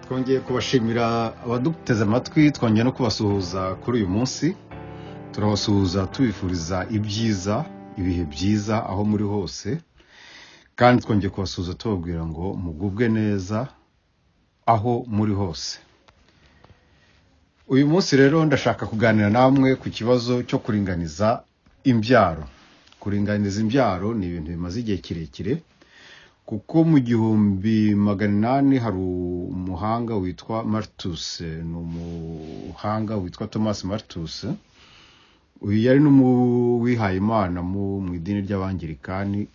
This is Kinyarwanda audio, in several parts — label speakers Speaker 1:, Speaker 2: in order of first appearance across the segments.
Speaker 1: twongeye kubashimira abaduteze amatwi twongeye no kubasuhuza kuri uyu munsi turabasuhuza tubifuriza ibyiza ibihe byiza aho muri hose kandi twongeye kubasuhuza tubabwira ngo mugubwe neza aho muri hose uyu munsi rero ndashaka kuganira namwe ku kibazo cyo kuringaniza imbyaro kuringaniza imbyaro ni ibintu bimaze igihe kirekire kuko mu gihumbi magana inani hari umuhanga witwa martus ni umuhanga witwa thomas martus uyu yari n'uwihayimana imana mu idini ry'abangirikani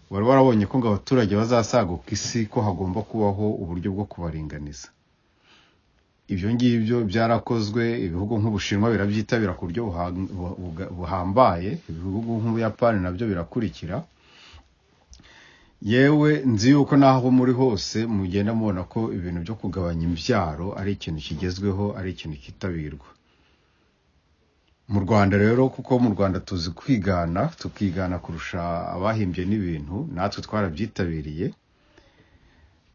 Speaker 1: wari warabonye ko ngo abaturage bazasaguka isi ko hagomba kubaho uburyo bwo kubaringaniza ibyo ngibyo byarakozwe ibihugu nk'ubushinwa birabyitabira ku buryo buha- bu- bu- buhambaye ibihugu nk'ubuyapani nabyo birakurikira yewe nzi yuko n'aho muri hose mugenda mubona ko ibintu byo kugabanya imbyaro ari ikintu kigezweho ari ikintu cyitabirwa mu rwanda rero kuko mu rwanda tuzi kwigana tukigana kurusha abahimbye n'ibintu natwe twarabyitabiriye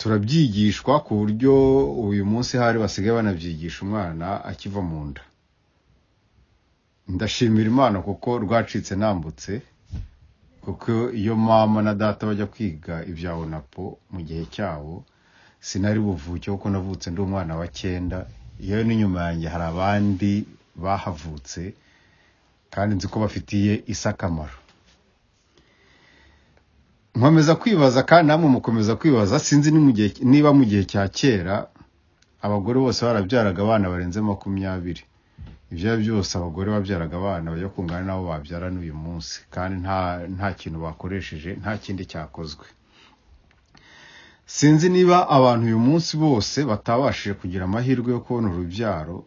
Speaker 1: turabyigishwa ku buryo uyu munsi hari basigaye banabyigisha umwana akiva mu nda ndashimira imana kuko rwacitse nambutse kuko iyo mama na data bajya kwiga ibya onapo mu gihe cyabo sinari buvuke kuko navutse ndi umwana wa cyenda yewe n'inyuma yanjye hari abandi bahavutse kandi nzi ko bafitiye isi akamaro nkomeza kwibaza kandi namwe mukomeza kwibaza sinzi ni mu gihe- niba mu gihe cya kera abagore bose barabyaraga abana barenze makumyabiri ibyo ari byo byose abagore babyaraga abana bajya kungana n'abo babyara n'uyu munsi kandi nta nta kintu bakoresheje nta kindi cyakozwe sinzi niba abantu uyu munsi bose batabashije kugira amahirwe yo kubona urubyaro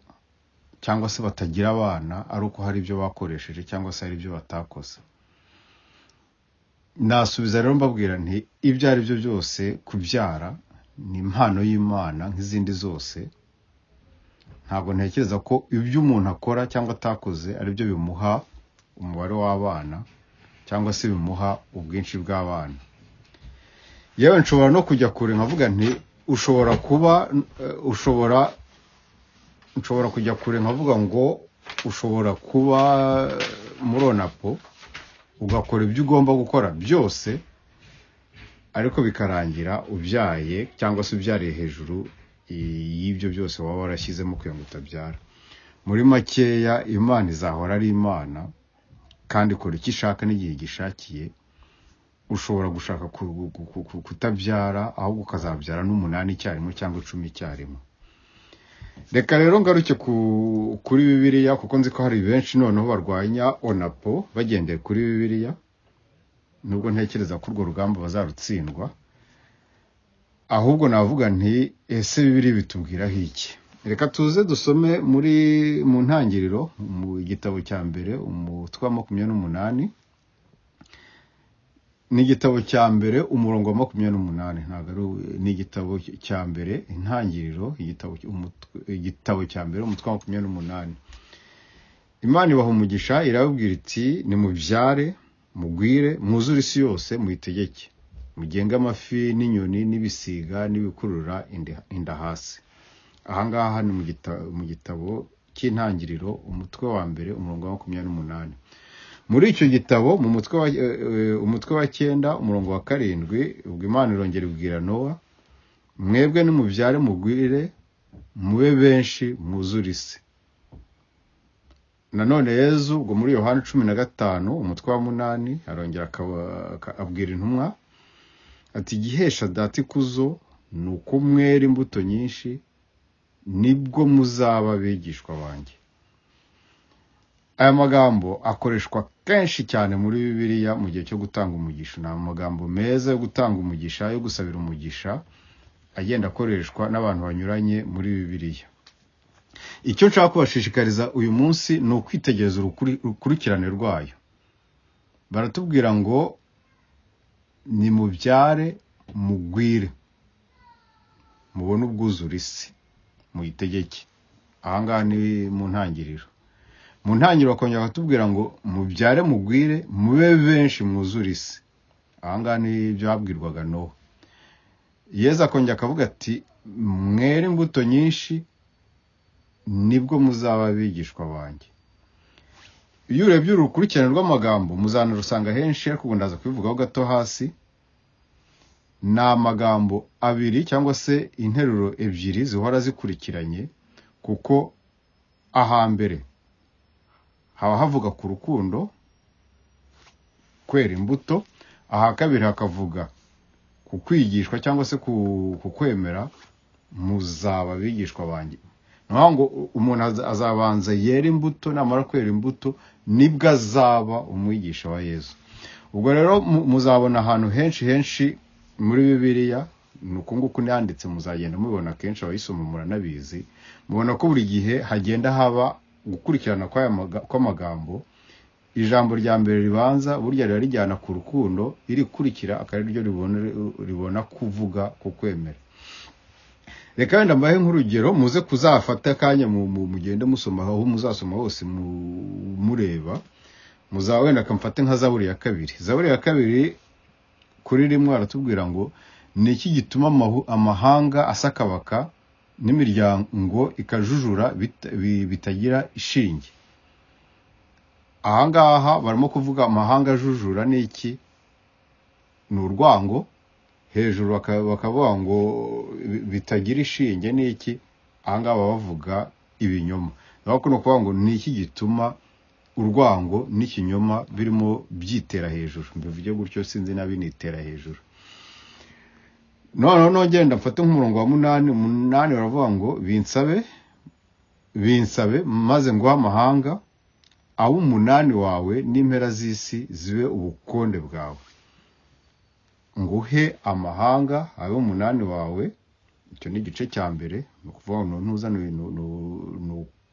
Speaker 1: cyangwa se batagira abana ari uko hari ibyo bakoresheje cyangwa se hari ibyo batakoze nasubiza rero mbabwira nti ibyo ari byo byose kubyara ni impano y'imana nk'izindi zose ntabwo ntekereza ko ibyo umuntu akora cyangwa atakoze ari byo bimuha umubare w'abana cyangwa se bimuha ubwinshi bw'abana yewe nshobora no kujya kure nkavuga nti ushobora kuba eh, ushobora nshobora kujya kure nkavuga ngo ushobora kuba eh, muri onapo ugakora ibyo ugomba gukora byose ariko bikarangira ubyaye cyangwa se ubyariye hejuru i- y'ibyo byose waba warashyizemo kugira ngo utabyara muri makeya imana izahora ari imana kandi ikora icyo ishaka n'igihe igishakiye ushobora gushaka ku- ku- ku- ku- kutabyara ahubwo ukazabyara n'umunani icyarimwe cyangwa icumi icyarimwe reka rero ngaruke ku- kuri bibiliya kuko nzi ko hari benshi noneho barwanya onapo bagendeye kuri bibiliya nubwo ntekereza ko urwo rugamba bazarutsindwa ahubwo navuga nti ese bibiri bitubwiraho iki reka tuze dusome muri mu ntangiriro mu gitabo cya mbere umutwe wa makumyabiri n'umunani ni igitabo cya mbere umurongo wa makumyabiri n'umunani ntabwo ari uw- ni igitabo cya mbere intangiriro igitabo umutwe- igitabo cya mbere umutwe wa makumyabiri n'umunani imana ibaha umugisha irababwira iti nimubyare mugwire mwuzure isi yose muyitegeke mugenge amafi n'inyoni n'ibisiga n'ibikurura inda- inda hasi ahangaha ni mu gita- mu gitabo cy'intangiriro umutwe wa mbere umurongo wa makumyabiri n'umunani muri icyo gitabo mu mutwe wa, eh, eh, umutwe wa cyenda umurongo wa karindwi ubwo imana irongera ibwira nowa mwebwe nimubyare mugwire mube benshi mwuzure isi nanone yezu ubwo muri yohani cumi na gatanu umutwe wa munani arongera akaba- aka- abwira intumwa ati igihesha data ikuzo ni uko mwera imbuto nyinshi nibwo muzaba abigishwa banjye aya magambo akoreshwa kenshi cyane muri bibiliya mu gihe cyo gutanga umugisha ni amagambo meza yo gutanga umugisha yo gusabira umugisha agenda akoreshwa n'abantu banyuranye muri bibiliya icyo nshaka kubashishikariza uyu munsi ni ukwitegereza urukuri- urukurikirane rwayo baratubwira ngo nimubyare mugwire mubone ubwuzure isi muyitegeke ahangaha ni mu ntangiriro mu ntangiriro bakongera bakatubwira ngo mubyare mugwire mube benshi mwuzure isi ahangaha ni ibyo babwirwaga nowa yezu akongera akavuga ati mwere imbuto nyinshi nibwo muzaba abigishwa banjye iyo urebye urukurikirane rw'amagambo muzanarusanga henshi ariko ubu ndaza kubivugaho gato hasi ni amagambo abiri cyangwa se interuro ebyiri zihora zikurikiranye kuko ahambere haba havuga ku rukundo kwera imbuto aha kabiri hakavuga ku kwigishwa cyangwa se ku ku kwemera muzaba abigishwa banjye ni ukuvuga ngo umuntu aza- azabanza yera imbuto namara kwera imbuto nibwo azaba umwigisha wa yezu ubwo rero mu- muzabona ahantu henshi henshi muri bibiliya ni uku nguku n'iyanditse muzagenda mubibona kenshi abayisoma muranabizi mubona ko buri gihe hagenda haba gukurikirana kw'aya maga- kw'amagambo ijambo rya mbere ribanza burya riba rijyana ku rukundo irikurikira akaba ari ryo ribona ribona kuvuga ku kwemera reka wenda mbahe nk'urugero muze kuzafata akanya mu- mu- mugende musoma aho muzasoma hose mu- mureba muzaba wenda kamfate nka zaburi ya kabiri zaburi ya kabiri kuri rimwe aratubwira ngo ni iki gituma amahu- amahanga asakabaka n'imiryango ikajujura bita- bi- bitagira ishinge ahangaha barimo kuvuga amahanga ajujura ni iki ni urwango hejuru baka- bakavuga ngo bi- bitagira ishinge ni iki ahangaha baba bavuga ibinyoma naho kuno kuvuga ngo ni iki gituma urwango n'ikinyoma birimo byitera hejuru mbivuge gutyo sinzi na binitera hejuru noneho nongenda mfate nk'umurongo wa munani umunani baravuga ngo binsabe binsabe maze nguhe amahanga aho umunani wawe n'impera z'isi zibe ubukonde bwawe nguhe amahanga abe umunani wawe icyo ni igice cya mbere ni ukuvuga ngo ntuza ni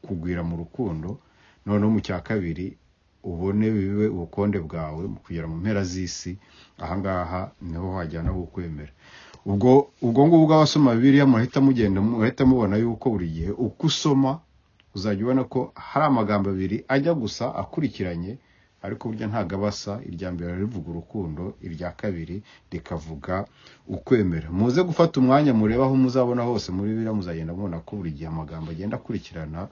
Speaker 1: ukugwira mu rukundo noneho mu cya kabiri ubone bibe ubukonde bwawe mu kugera mu mpera z'isi ahangaha niho wajyana ho kwemera ubwo ubwo ngubwo abasoma bibiliya murahita mugenda murahita mubona yuko buri gihe uko usoma uzajya ubona ko hari amagambo abiri ajya gusa akurikiranye ariko burya ntabwo aba asa irya mbere rivuga urukundo irya kabiri rikavuga ukwemera muze gufata umwanya mureba aho muzabona hose muri biriya muzagenda mubona ko buri gihe amagambo agenda akurikirana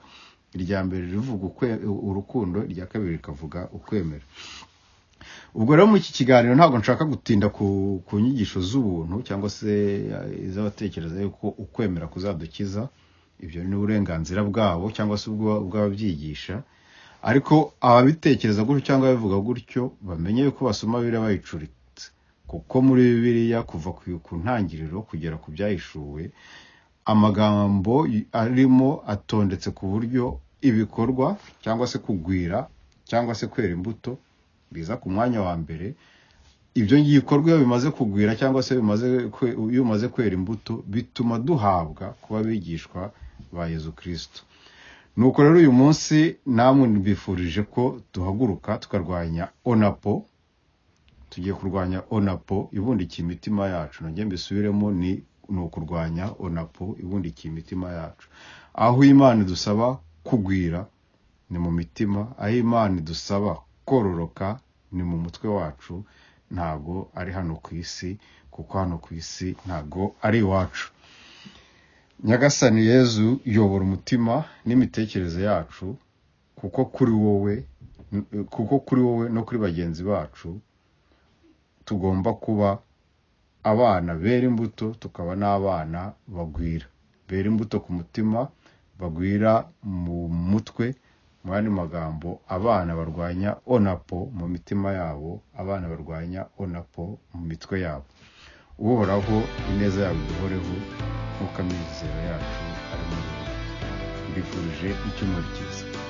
Speaker 1: irya mbere rivuga ukwe- urukundo irya kabiri rikavuga ukwemera ubwo rero muri iki kiganiro ntabwo nshaka gutinda ku, ku nyigisho z'ubuntu cyangwa se eh, iz'abatekereza yuko ukwemera kuzadukiza ibyo ni uburenganzira bwabo cyangwa se ubwa- ubw'ababyigisha ariko ababitekereza gutyo cyangwa ababivuga gutyo bamenye yuko basoma bibiliya bayicuritse kuko muri bibiliya kuva ku- ku ntangiriro kugera ku byahishuwe amagambo y- arimo atondetse ku buryo ibikorwa cyangwa se kugwira cyangwa se kwera imbuto biza ku mwanya wa mbere ibyo bikorwa iyo bimaze kugwira cyangwa se bimaze kwe- iyo bimaze kwera imbuto bituma duhabwa kuba abigishwa ba yezu kirisito nuko rero uyu munsi namwe mbifurije ko duhaguruka tukarwanya onapo tugiye kurwanya onapo ibundikiye imitima yacu nongeye mbisubiremo ni ni ukurwanya onapo ibundikiye imitima yacu aho imana idusaba kugwira ni mu mitima aho imana idusaba kororoka ni mu mutwe wacu ntago ari hano ku isi kuko hano ku isi ntago ari iwacu nyagasani yezu yobora umutima n'imitekerereze yacu kuko kuri wowe kuko kuri wowe no kuri bagenzi bacu tugomba kuba abana bera imbuto tukaba n'abana bagwira bera imbuto ku mutima bagwira mu mutwe mu yandi magambo abana barwanya onapo mu mitima yabo abana barwanya onapo mu mitwe yabo uhoraho ineza yawe duhoreho nk'uko amizero yacu ari muri wowe mbifurije icyumweru cyiza